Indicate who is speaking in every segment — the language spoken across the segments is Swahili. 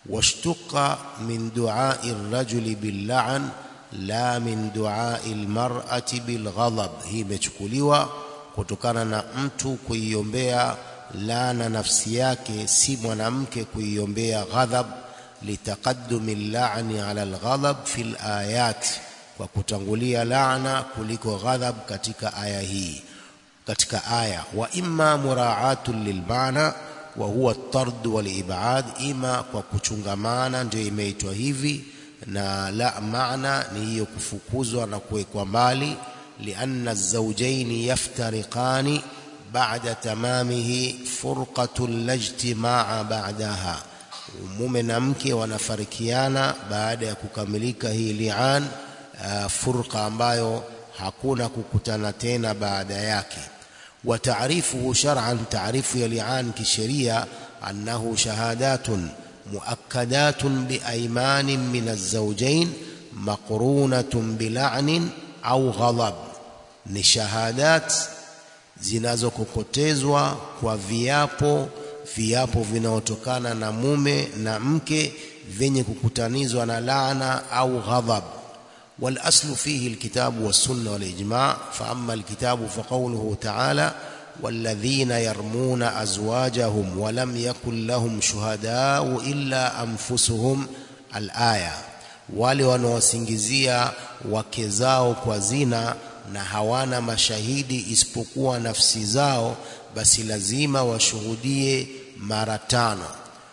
Speaker 1: washtuqa min duai rajuli billan la min duai lmarati bilghadab hii imechukuliwa kutokana na mtu kuiombea laana nafsi yake si mwanamke kuiombea ghadhab litaqaddumi llani ala alghadab fi layat kwa kutangulia laana kuliko ghadhab katika aya hii katika aya wa imma muraatun lilmaana wa huwa at-tard wal ibad ima kwa kuchungamana ndio imeitwa hivi na la maana ni hiyo kufukuzwa na kuwekwa mbali lianna az-zawjayn yaftariqani ba'da tamamihi furqatun la ijtimaa ba'daha mume na mke wanafarikiana baada ya kukamilika hii li'an uh, furqa ambayo hakuna kukutana tena baada yake wa ta'rifuhu shar'an ta'rifu ya li'an kisheria annahu shahadatun muakkadatun biaymanin min az-zawjayn maqrunatun bil'anin au ghadab ni shahadat zinazokokotezwa kwa viapo viapo vinaotokana na mume na mke vyenye kukutanizwa na laana au ghadhab والاصل فيه الكتاب والسنه والاجماع فاما الكتاب فقوله تعالى والذين يرمون ازواجهم ولم يكن لهم شهداء الا انفسهم الايه wale wanaosingizia wake zao kwa zina na hawana mashahidi isipokuwa nafsi zao basi lazima washuhudie mara tano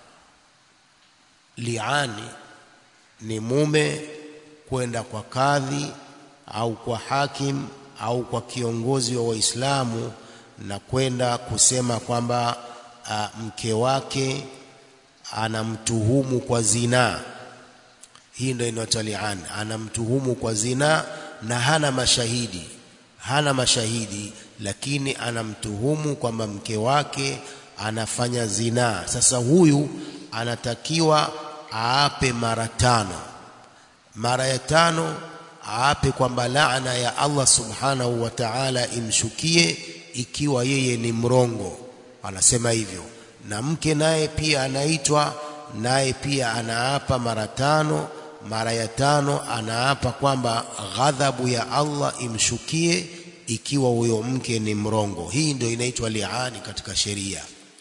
Speaker 1: liani ni mume kwenda kwa kadhi au kwa hakim au kwa kiongozi wa Waislamu na kwenda kusema kwamba uh, mke wake anamtuhumu kwa zinaa. Hii ndio inaitwa li'an, anamtuhumu kwa zinaa na hana mashahidi, hana mashahidi, lakini anamtuhumu kwamba mke wake anafanya zinaa. Sasa huyu anatakiwa aape mara tano mara ya tano aape kwamba laana ya Allah subhanahu wa ta'ala imshukie ikiwa yeye ni mrongo anasema hivyo na mke naye pia anaitwa naye pia anaapa mara tano mara ya tano anaapa kwamba ghadhabu ya Allah imshukie ikiwa huyo mke ni mrongo hii ndio inaitwa liani katika sheria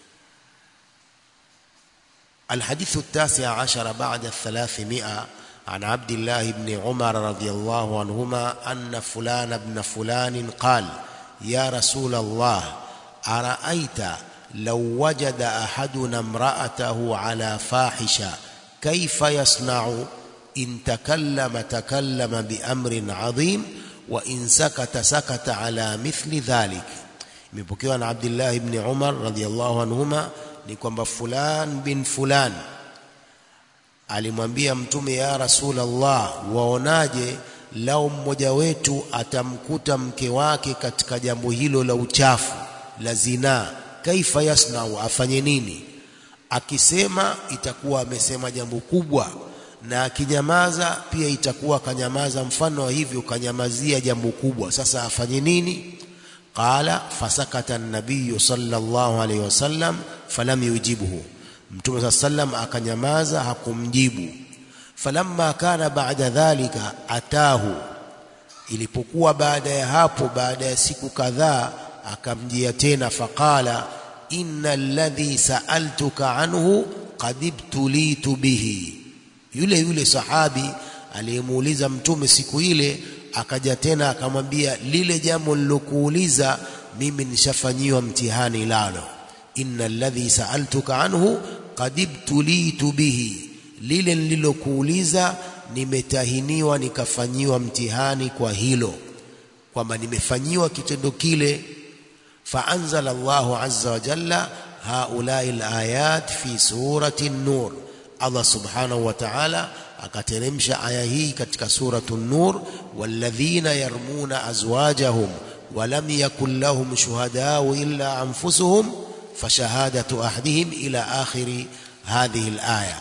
Speaker 1: الحديث التاسع عشر بعد الثلاثمائة عن عبد الله بن عمر رضي الله عنهما أن فلان بن فلان قال يا رسول الله أرأيت لو وجد أحدنا امرأته على فاحشة كيف يصنع إن تكلم تكلم بأمر عظيم وإن سكت سكت على مثل ذلك imepokewa na Abdullah ibn Umar radhiyallahu anhuma ni kwamba fulan bin fulan alimwambia mtume ya Rasulullah waonaje lao mmoja wetu atamkuta mke wake katika jambo hilo la uchafu la zinaa kaifa yasnau afanye nini akisema itakuwa amesema jambo kubwa na akinyamaza pia itakuwa kanyamaza mfano wa hivyo kanyamazia jambo kubwa sasa afanye nini qala fasakata an-nabiy sallallahu alayhi wasallam falam yujibuhu mtume saa sallam akanyamaza hakumjibu falamma kana baada dhalika atahu ilipokuwa baada ya hapo baada ya siku kadhaa akamjia tena faqala inna alladhi sa'altuka anhu qad ibtulitu bihi yule yule sahabi aliyemuuliza mtume siku ile akaja tena akamwambia lile jambo nilokuuliza mimi nishafanyiwa mtihani lalo inna alladhi sa'altuka anhu qad ibtulitu bihi lile nililokuuliza nimetahiniwa nikafanyiwa mtihani kwa hilo kwamba nimefanyiwa kitendo kile faanzala Allahu azza wa jalla haulai alayat fi surati an-nur Allah subhanahu wa ta'ala akateremsha aya hii katika suratu an-nur walladhina yarmuna azwajahum ولم يكن لهم شهداء إلا أنفسهم فشهادة أحدهم إلى آخر هذه الآية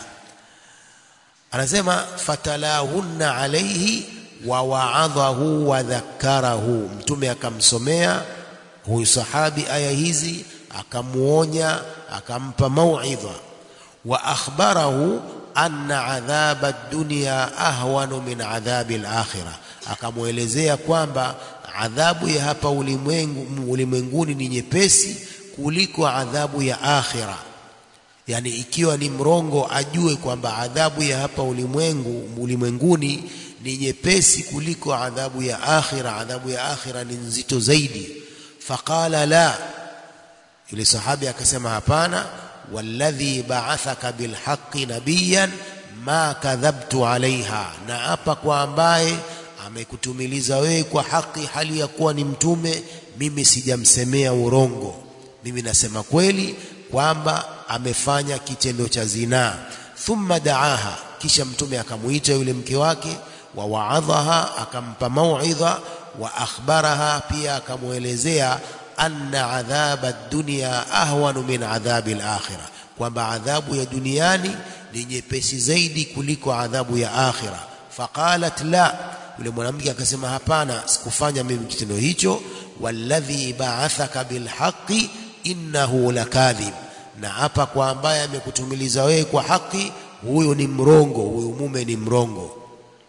Speaker 1: anasema fatalahunna alayhi wa wa'adhahu wa dhakkarahu mtume akamsomea huyu sahabi aya hizi akamuonya akampa mauidha wa akhbarahu anna adhaba dunya ahwanu min adhabi al-akhirah akamwelezea kwamba adhabu ya hapa ulimwengu ulimwenguni ni nyepesi kuliko adhabu ya akhira yani ikiwa ni mrongo ajue kwamba adhabu ya hapa ulimwengu ulimwenguni ni nyepesi kuliko adhabu ya akhira adhabu ya akhira ni nzito zaidi faqala la yule sahabi akasema hapana walladhi ba'athaka bilhaqqi nabiyan ma kadhabtu alaiha na hapa kwa ambaye amekutumiliza wewe kwa haki hali ya kuwa ni mtume mimi sijamsemea urongo mimi nasema kweli kwamba amefanya kitendo cha zinaa thumma daaha kisha mtume akamuita yule mke wake wa waadhaha akampa mauidha wa akhbaraha pia akamwelezea anna adhaba dunya ahwanu min adhabi al-akhirah kwamba adhabu ya duniani ni nyepesi zaidi kuliko adhabu ya akhira faqalat la yule mwanamke akasema hapana sikufanya mimi kitendo hicho walladhi ba'athaka bilhaqqi innahu lakadhib na hapa kwa ambaye amekutumiliza wewe kwa haki huyo ni mrongo huyo mume ni mrongo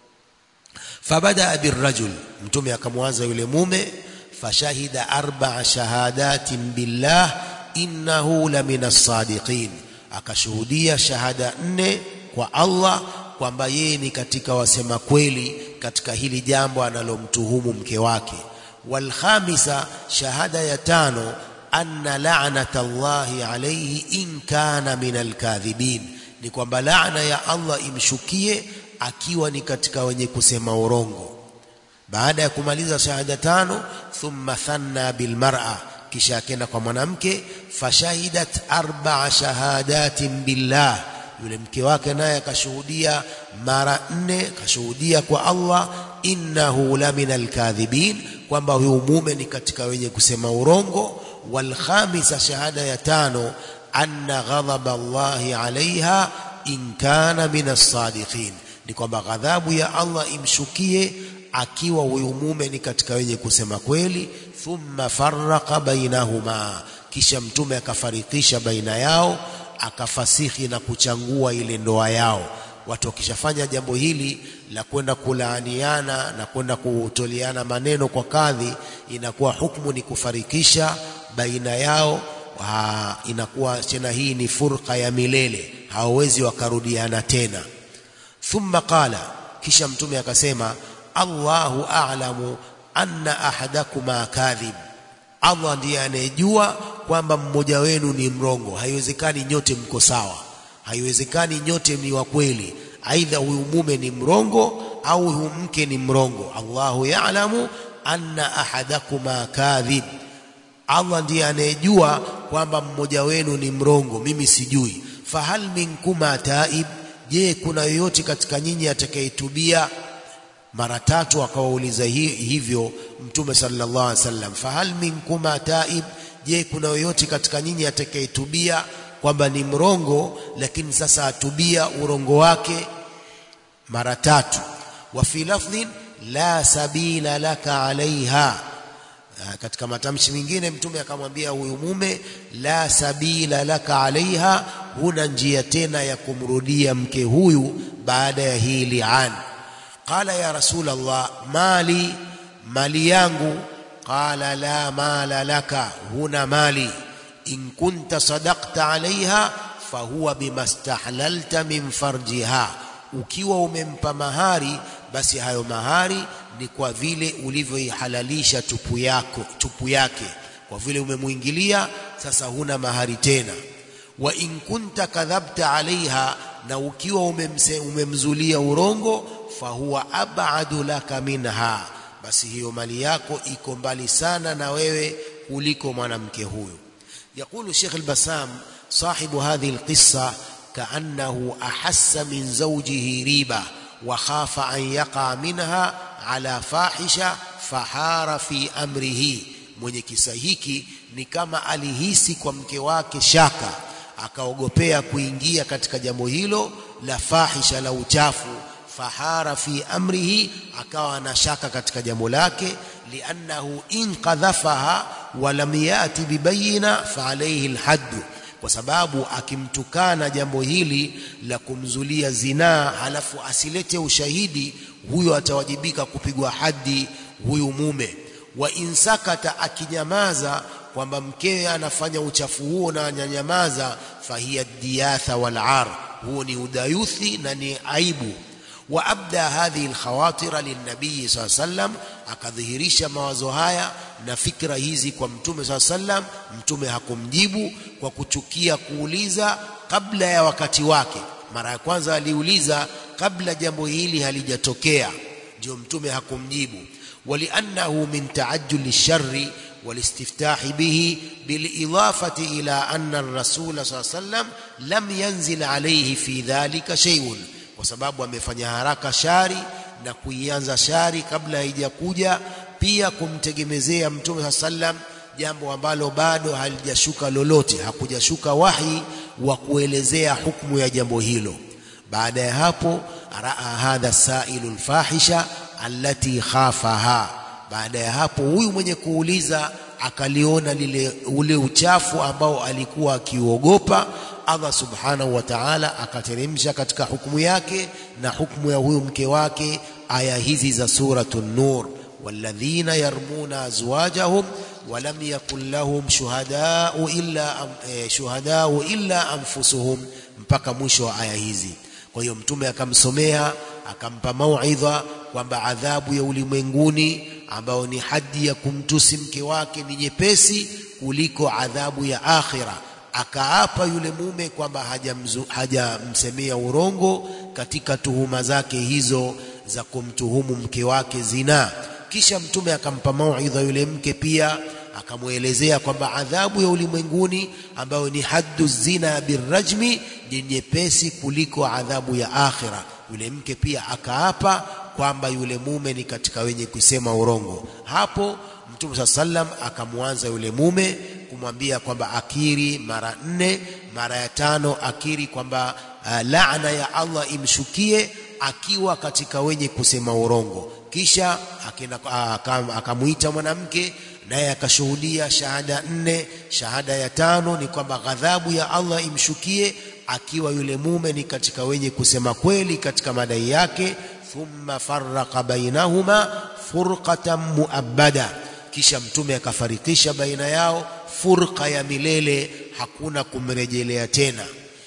Speaker 1: fabada birrajul mtume akamwanza yule mume fashahida arba'a shahadatin billah innahu la minas sadiqin akashuhudia shahada nne kwa Allah kwamba yeye ni katika wasema kweli katika hili jambo analomtuhumu mke wake walkhamisa shahada ya tano anna la'nata Allahi alayhi in kana min alkadhibin ni kwamba laana ya Allah imshukie akiwa ni katika wenye kusema urongo baada ya kumaliza shahada tano thumma thanna bilmar'a kisha akenda kwa mwanamke fashahidat arba'a shahadatin billah yule mke wake naye akashuhudia mara nne akashuhudia kwa Allah innahu la minal kadhibin kwamba huyu mume ni katika wenye kusema urongo wal khamisa shahada ya tano anna ghadhaba Allahi alaiha in kana minas sadiqin ni kwamba ghadhabu ya Allah imshukie akiwa huyu mume ni katika wenye kusema kweli thumma farraqa bainahuma kisha mtume akafarikisha baina yao akafasihi na kuchangua ile ndoa yao watu wakishafanya jambo hili la kwenda kulaaniana na kwenda kutoleana maneno kwa kadhi inakuwa hukumu ni kufarikisha baina yao ha, inakuwa tena hii ni furqa ya milele hawawezi wakarudiana tena thumma qala kisha mtume akasema Allahu a'lamu anna ahadakuma kadhib Allah ndiye anayejua kwamba mmoja wenu ni mrongo haiwezekani nyote mko sawa haiwezekani nyote ni wa kweli aidha huyu mume ni mrongo au huyu mke ni mrongo Allahu ya'lamu anna ahadakuma kadhib Allah ndiye anayejua kwamba mmoja wenu ni mrongo mimi sijui fahal minkuma taib je kuna yoyote katika nyinyi atakayetubia mara tatu akawauliza hivyo mtume sallallahu alaihi wasallam fahal minkuma taib je kuna yoyote katika nyinyi atakayetubia kwamba ni mrongo lakini sasa atubia urongo wake mara tatu wa fi lafdhin la sabila laka alaiha katika matamshi mengine mtume akamwambia huyu mume la sabila laka alaiha huna njia tena ya kumrudia mke huyu baada ya hii li'an qala ya rasul allah mali mali yangu qala la mala laka huna mali in kunta sadaqta alaiha fahuwa bimastahlalta min farjiha ukiwa umempa mahari basi hayo mahari ni kwa vile ulivyoihalalisha tupu yako tupu yake kwa vile umemuingilia sasa huna mahari tena wa in kunta kadhabta alaiha na ukiwa umemse, umemzulia urongo fahuwa abadu laka minha basi hiyo mali yako iko mbali sana na wewe kuliko mwanamke huyo يقول الشيخ البسام صاحب هذه القصة كأنه أحس من زوجه ريبة وخاف أن يقع منها على فاحشة فحار في أمره mwenye kisa hiki ni kama alihisi kwa mke wake shaka akaogopea kuingia katika jambo hilo la fahisha la uchafu fahara fi amrihi akawa na shaka katika jambo lake liannahu in qadhafaha wa lam yati bibayina fa alayhi alhadd kwa sababu akimtukana jambo hili la kumzulia zinaa halafu asilete ushahidi huyo atawajibika kupigwa hadi huyu mume wa insakata akinyamaza kwamba mkewe anafanya uchafu huo na anyanyamaza fahiya diyatha wal ar huo ni udayuthi na ni aibu wa abda hadhihi alkhawatira linnabii saa sallam akadhihirisha mawazo haya na fikra hizi kwa mtume saa sallam mtume hakumjibu kwa kuchukia kuuliza kabla ya wakati wake mara ya kwanza aliuliza kabla jambo hili halijatokea ndio mtume hakumjibu waliannahu min taajjuli sharri والاستفتاح به بالإضافة إلى أن الرسول صلى الله عليه وسلم لم ينزل عليه في ذلك شيء وسبب amefanya haraka shari na kuianza shari kabla haijakuja pia kumtegemezea mtume saa sallam jambo ambalo bado halijashuka lolote hakujashuka wahi wa kuelezea hukumu ya jambo hilo baada ya hapo raa hadha sailu lfahisha allati khafaha baada ya hapo huyu mwenye kuuliza akaliona lile ule uchafu ambao alikuwa akiuogopa Allah subhanahu wa ta'ala akateremsha katika hukumu yake na hukumu ya huyu mke wake aya hizi za suratul nur walladhina yarmuna azwajahum walam yakun lahum shuhadau illa eh, shuhadau illa anfusuhum mpaka mwisho wa aya hizi kwa hiyo mtume akamsomea akampa mauidha kwamba adhabu ya ulimwenguni ambayo ni hadi ya kumtusi mke wake ni nyepesi kuliko adhabu ya akhira akaapa yule mume kwamba hajamsemea haja urongo katika tuhuma zake hizo za kumtuhumu mke wake zinaa kisha mtume akampa mauidha yule mke pia akamwelezea kwamba adhabu ya ulimwenguni ambayo ni haddu zina birrajmi ni nyepesi kuliko adhabu ya akhira yule mke pia akaapa kwamba yule mume ni katika wenye kusema urongo hapo mtume saa sallam akamwanza yule mume kumwambia kwamba akiri mara nne mara ya tano akiri kwamba uh, laana ya Allah imshukie akiwa katika wenye kusema urongo kisha akamuita mwanamke naye akashuhudia shahada nne shahada ya tano ni kwamba ghadhabu ya Allah imshukie akiwa yule mume ni katika wenye kusema kweli katika madai yake thumma farraqa bainahuma furqatan muabbada kisha mtume akafarikisha baina yao furqa ya milele hakuna kumrejelea tena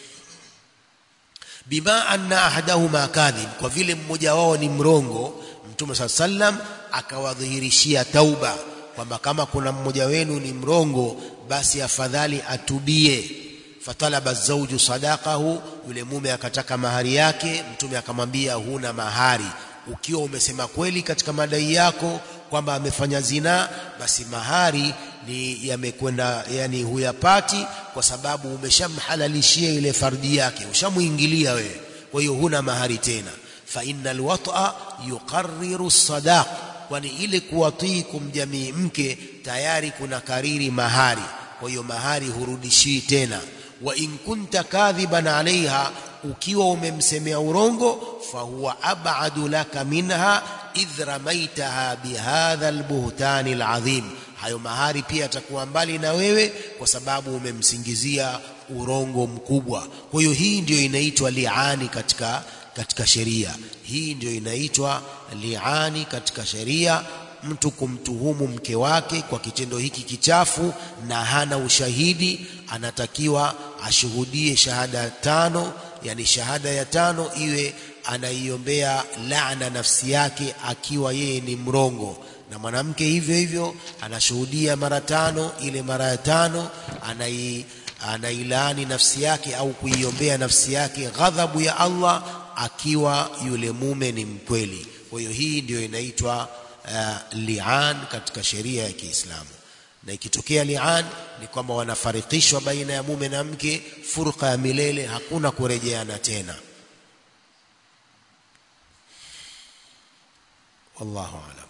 Speaker 1: bima anna ahadahuma kadhib kwa vile mmoja wao ni mrongo mtume saa sallam akawadhihirishia tauba kwamba kama kuna mmoja wenu ni mrongo basi afadhali atubie fatalaba zauju sadaqahu yule mume akataka mahari yake mtume akamwambia huna mahari ukiwa umesema kweli katika madai yako kwamba amefanya zinaa basi mahari ni yamekwenda yani huyapati kwa sababu umeshamhalalishia ile fardhi yake ushamuingilia wewe kwa hiyo huna mahari tena fa innal wat'a yuqarriru sadaq kwani ile kuwatii kumjamii mke tayari kuna kariri mahari kwa hiyo mahari hurudishii tena wa in kunta kadhiban alaiha ukiwa umemsemea urongo fahuwa ab'adu laka minha idh ramaitaha bihadha albuhtani alazim hayo mahari pia atakuwa mbali na wewe kwa sababu umemsingizia urongo mkubwa kwa hiyo hii ndiyo inaitwa liani katika katika sheria hii ndiyo inaitwa liani katika sheria mtu kumtuhumu mke wake kwa kitendo hiki kichafu na hana ushahidi anatakiwa ashuhudie shahada tano yani shahada ya tano iwe anaiombea laana nafsi yake akiwa yeye ni mrongo na mwanamke hivyo hivyo anashuhudia mara tano ile mara ya tano anai anailaani nafsi yake au kuiombea nafsi yake ghadhabu ya Allah akiwa yule mume ni mkweli kwa hiyo hii ndiyo inaitwa uh, li'an katika sheria ya Kiislamu na ikitokea li'an ni kwamba wanafarikishwa baina ya mume na mke furqa ya milele hakuna kurejeana tena wallahu a'lam